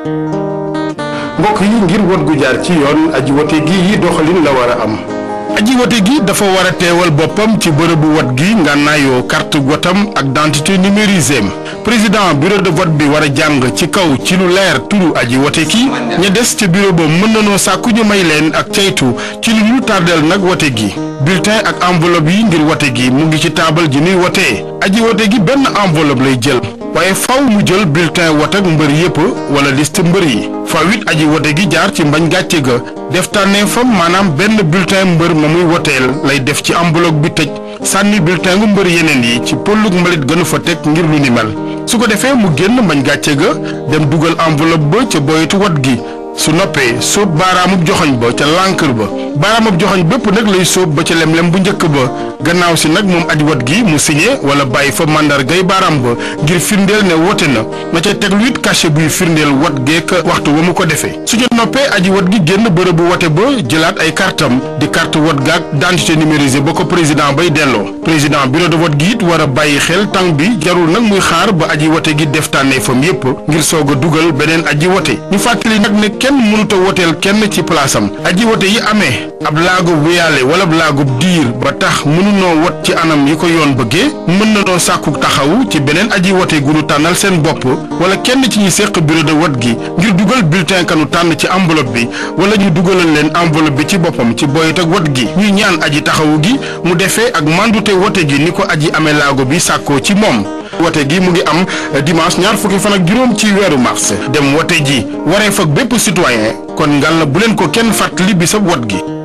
mbokk yi ngir wot gu jaar ci yoon aji wote gi yi doxalin la war a am aji wote gi dafa war a teewal boppam ci bërëbu wot gi ngànnaayoo carte wotam ak identité numérisée am président bureau de vote bi war a jàng ci kaw ci lu leer turu aji wote ki ña des ca bureau ba mën nanoo sàkku ñu may leen ak caytu ci lu ñu tardeel nag wote gi bulletin ak enveloppe yi ngir wote gi mu ngi ci taabal ji nuy wotee aji wote gi benn enveloppe lay jël waaye faw mu jël bulletin wote ak mbër yépp wala liste mbër yi faw it aji wote gi jaar ci mbañ gàcce ga def tànneefam maanaam benn bulletin mbër ma muy woteel lay def ci enveloppe bi tëj sànni bulletin gu mbër yeneen yi ci pëllug mbalit gënu fa teg ngir lu ni mel su ko defee mu génn mbañ gàcce ga dem dugal enveloppe ba ca boyetu wot gi su noppee sóob baaraamub joxoñ ba ca lànkër ba baaraamub joxoñ bépp nag lay sóob ba ca lem-lem bu njëkk ba gannaaw si nag moom aji wat gi mu signé wala bàyyi fa màndargay baaraam ba ngir firndeel ne wote na na ca teglu it cachet buy firndeel wat geek waxtu wa mu ko defee su ca noppee aji wat gi génn bërëbu wote ba jëlaat ay kartam di carte wat gaak identité numérisée ba ko président bay delloo président bureau de vote gi it war a bàyyi xel tàng bi jarul nag muy xaar ba aji wote gi def tànneefam yépp ngir soog a dugal beneen aji wote ñu fàttali nag ne kenn mënuta woteel kenn ci place am aji wote yi amee ab laagub wéyaale wala ab laagub diir ba tax mënunoo wot ci anam yi ko yoon bëggee mën na noo sàkku taxawu ci beneen aji wote gu nu tànnal seen bopp wala kenn ci ñi séq bureau de vote gi ngir dugal bulletin kanu tànn ci enveloppe bi wala ñu dugalal leen enveloppe bi ci boppam ci boyit ak wot gi ñuy ñaan aji taxawu gi mu defee ak mandute wote gi ni ko aji amee laago bi sàkkoo ci moom wote gi mu ngi am dimanche ñaar fukki fan ak juróom ci weeru mars dem wote ji waree fag bépp citoyen kon ngal na bu leen ko kenn fàttali bisab wot gi